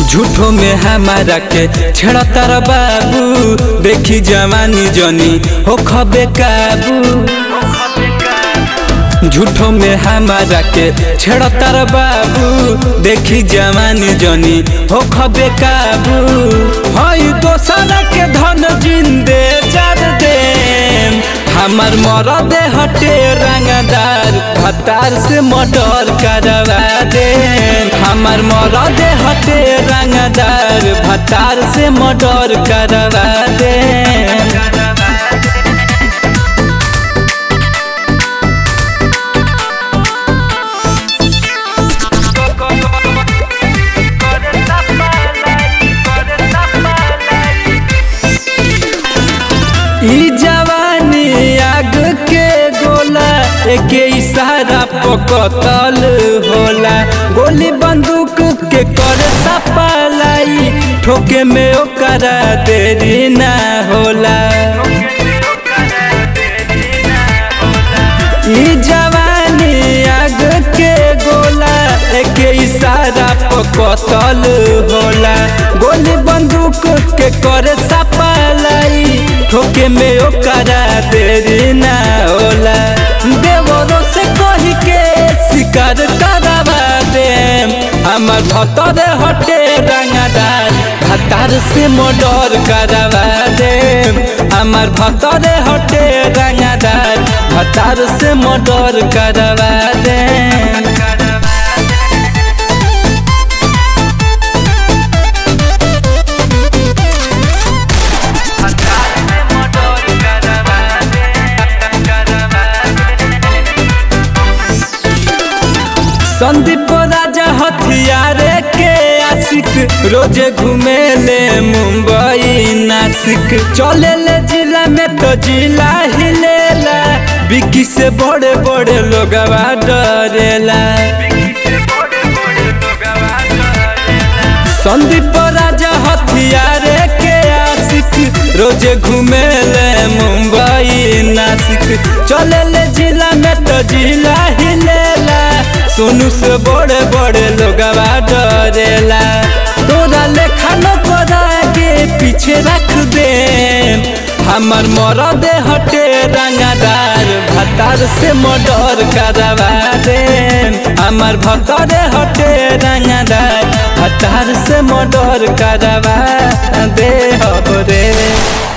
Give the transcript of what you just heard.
झूठो में हमारा के छेड़तर बाबू देखी जवानी जनी हो खबे काबू झूठो में हमारा के छेड़तर बाबू देखी जवानी जनी हो खबे काबू हई दोसर के धन जिंदे जर दे हमार मरद हटे रंगदार भतार से मर्डर करवा दे हमार मरद हटे रंगदार भतार से मर्डर करवा दे ई जवानी आग के गोला एके इशारा पकतल होला गोली बंदूक के कर सपलाई ठोके में ओकरा देरी ना होला ई जवानी आग के गोला एके इशारा पकतल होला गोली बंदूक के कर सपलाई ठोके में ओकरा देरी ना होला देवरो से कही के शिकार करवा दे हमर भतर हटे रंगदार भतार से मर्डर करवा दे हमर भतर हटे रंगदार भतार से मर्डर करवा दे संदीप राजा हथियारे के आशिक रोजे घूमे ले मुंबई नासिक चले ले जिला में तो जिला हिलेला बिकी से बड़े बड़े लोग डरेला संदीप राजा हथियारे के आशिक रोजे घूमे ले मुंबई नासिक चले ले जिला में तो जिला हिलेला सोनू से बड़े बड़े लोग डरेला तोरा लेखा न करा के पीछे रख दे हमर मरद हटे रंगदार भतार से मर्डर करवा दे हमर भतर हटे रंगदार भतार से मर्डर करवा दे हो रे